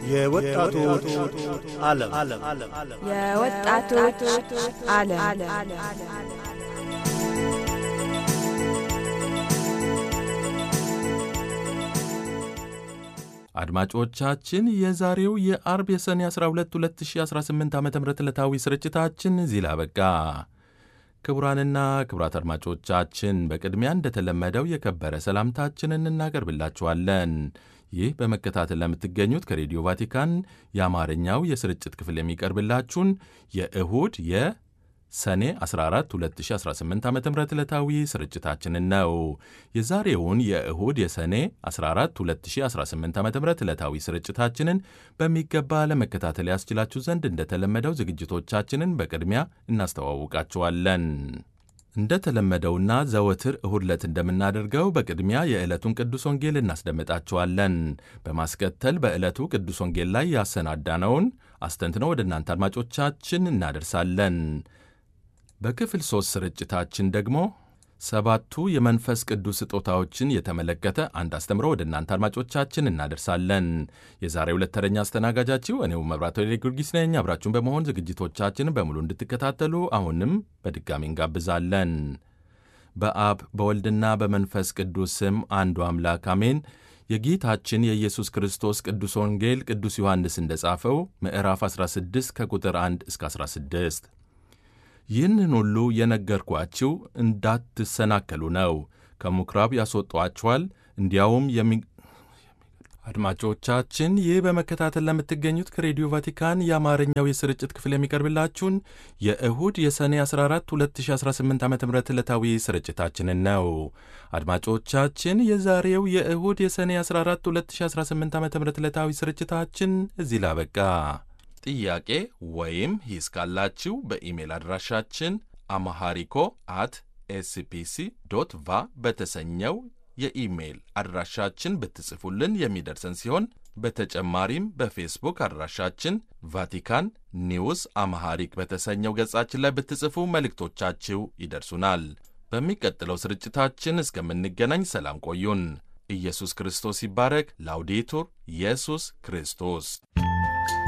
የወጣቶች ዓለም የወጣቶች ዓለም አድማጮቻችን የዛሬው የአርብ የሰኔ 12 2018 ዓ ም ዕለታዊ ስርጭታችን እዚህ ላይ አበቃ። ክቡራንና ክቡራት አድማጮቻችን በቅድሚያ እንደተለመደው የከበረ ሰላምታችንን እናቀርብላችኋለን። ይህ በመከታተል ለምትገኙት ከሬዲዮ ቫቲካን የአማርኛው የስርጭት ክፍል የሚቀርብላችሁን የእሁድ የሰኔ 14 2018 ዓ ም ዕለታዊ ስርጭታችንን ነው። የዛሬውን የእሁድ የሰኔ 14 2018 ዓ ም ዕለታዊ ስርጭታችንን በሚገባ ለመከታተል ያስችላችሁ ዘንድ እንደተለመደው ዝግጅቶቻችንን በቅድሚያ እናስተዋውቃችኋለን። እንደተለመደውና ዘወትር እሁድ ዕለት እንደምናደርገው በቅድሚያ የዕለቱን ቅዱስ ወንጌል እናስደምጣችኋለን። በማስከተል በዕለቱ ቅዱስ ወንጌል ላይ ያሰናዳነውን አስተንትነው ወደ እናንተ አድማጮቻችን እናደርሳለን። በክፍል ሦስት ስርጭታችን ደግሞ ሰባቱ የመንፈስ ቅዱስ ስጦታዎችን የተመለከተ አንድ አስተምሮ ወደ እናንተ አድማጮቻችን እናደርሳለን። የዛሬ ሁለት ተረኛ አስተናጋጃችሁ እኔው መብራቶ ጊዮርጊስ ነኝ። አብራችሁን በመሆን ዝግጅቶቻችንን በሙሉ እንድትከታተሉ አሁንም በድጋሚ እንጋብዛለን። በአብ በወልድና በመንፈስ ቅዱስ ስም አንዱ አምላክ አሜን። የጌታችን የኢየሱስ ክርስቶስ ቅዱስ ወንጌል ቅዱስ ዮሐንስ እንደጻፈው ምዕራፍ 16 ከቁጥር 1 እስከ 16 ይህንን ሁሉ የነገርኳችሁ እንዳትሰናከሉ ነው። ከምኵራብ ያስወጧችኋል፣ እንዲያውም የሚ አድማጮቻችን ይህ በመከታተል ለምትገኙት ከሬዲዮ ቫቲካን የአማርኛው የስርጭት ክፍል የሚቀርብላችሁን የእሁድ የሰኔ 14 2018 ዓ ም ዕለታዊ ስርጭታችንን ነው። አድማጮቻችን የዛሬው የእሁድ የሰኔ 14 2018 ዓ ም ዕለታዊ ስርጭታችን እዚህ ላበቃ። ጥያቄ ወይም ሂስ ካላችሁ በኢሜል አድራሻችን አማሃሪኮ አት ኤስፒሲ ዶት ቫ በተሰኘው የኢሜይል አድራሻችን ብትጽፉልን የሚደርሰን ሲሆን በተጨማሪም በፌስቡክ አድራሻችን ቫቲካን ኒውስ አማሃሪክ በተሰኘው ገጻችን ላይ ብትጽፉ መልእክቶቻችሁ ይደርሱናል። በሚቀጥለው ስርጭታችን እስከምንገናኝ ሰላም ቆዩን። ኢየሱስ ክርስቶስ ይባረክ። ላውዴቱር ኢየሱስ ክርስቶስ